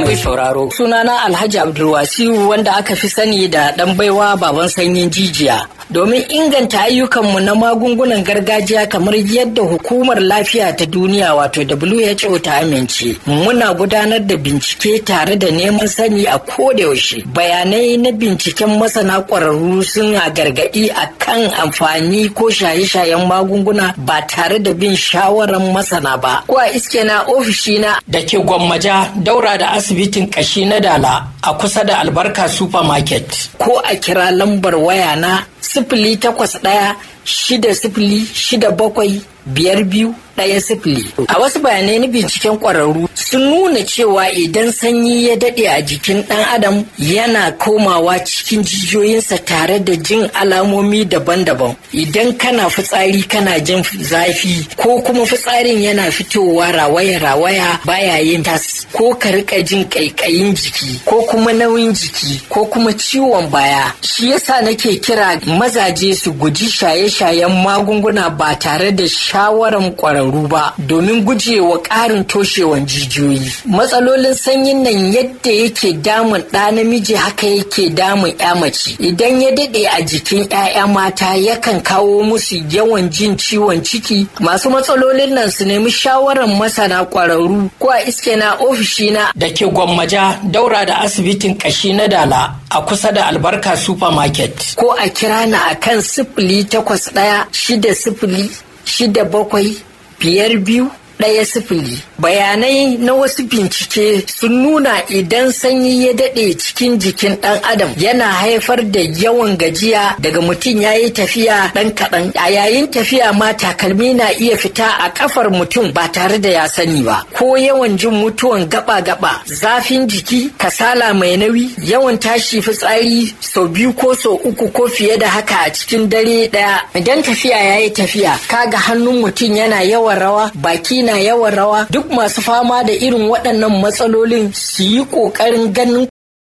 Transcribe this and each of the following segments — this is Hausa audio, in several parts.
mai sauraro. Sunana Alhaji Abdulwasiu wanda aka fi sani da ɗan baiwa baban sanyin jijiya. Domin inganta ayyukanmu na magungunan gargajiya kamar yadda hukumar lafiya ta duniya wato WHO ta amince. Muna gudanar da bincike tare da neman sani a kodayaushe. Bayanai na binciken masana ƙwararru suna gargaɗi a kan amfani ko shaye-shayen magunguna ba tare da bin shawarar masana ba. Ko a iske na ofishina da ke gwammaja daura da asibitin kashi na dala a kusa da albarka supermarket ko a kira lambar waya na sifili takwas ɗaya shida sifili shida bakwai biyar biyu ɗaya sifili. A wasu bayanai na binciken ƙwararru sun nuna cewa idan sanyi ya daɗe a jikin ɗan adam yana komawa cikin jijiyoyinsa tare da jin alamomi daban-daban. Idan kana fitsari kana jin zafi ko kuma fitsarin yana fitowa rawaya-rawaya baya yin tas ko ka rika jin ƙaiƙayin jiki ko kuma nauyin jiki ko kuma ciwon baya. Shi yasa nake kira mazaje su guji shaye-shayen magunguna ba tare da shawaran ƙwararru ba domin gujewa ƙarin toshewan jijiyoyi. Matsalolin sanyin nan yadda yake damun ɗa namiji haka yake damun ya mace. Idan ya daɗe a jikin 'ya'ya mata yakan kawo musu yawan jin ciwon ciki. Masu matsalolin nan su nemi shawaran masana ƙwararru ko a iske na ofishina da ke gwammaja daura da asibitin ƙashi na dala a kusa da albarka supermarket ko a kira na akan sifili takwas ɗaya shida sifili shida bakwai biyar biyu ɗaya sifili. Bayanai na wasu bincike sun nuna idan sanyi ya daɗe cikin jikin ɗan adam yana haifar da yawan gajiya daga mutum ya yi tafiya ɗan kaɗan. A yayin tafiya ma takalmi na iya fita a ƙafar mutum ba tare da ya sani ba. Ko yawan jin mutuwan gaba-gaba, zafin jiki, kasala mai nauyi, yawan tashi fitsari sau biyu ko sau uku ko fiye da haka a cikin dare ɗaya. Idan tafiya ya yi tafiya, kaga hannun mutum yana yawan rawa, baki na yawan rawa duk masu fama da irin waɗannan matsalolin su yi ƙoƙarin ganin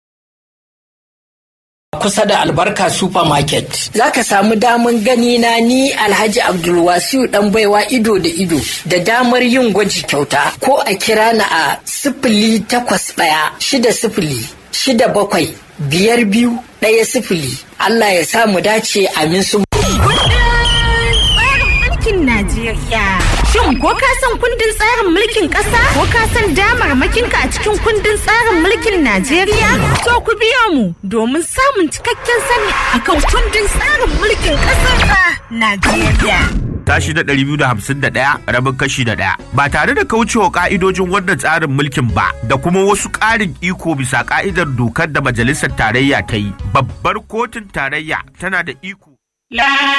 kusa da albarka supermarket za ka samu daman gani na ni alhaji abdulwasiu dan baiwa ido da ido da damar yin gwaji kyauta ko a kira na a sifili takwas ɗaya shida sifili shida bakwai biyar biyu ɗaya sifili allah ya sa mu dace amin su Najeriya. Shin ko ka san kundin tsarin mulkin ƙasa? Ko ka san damarmakinka a cikin kundin tsarin mulkin Najeriya? To ku biyo mu domin samun cikakken sani akan kundin tsarin mulkin ƙasar Najeriya. tashi da ɗari biyu da hamsin da ɗaya rabin kashi da ɗaya ba tare da kaucewa ƙa'idojin wannan tsarin mulkin ba da kuma wasu ƙarin iko bisa ƙa'idar dokar da majalisar tarayya ta yi babbar kotun tarayya tana da iko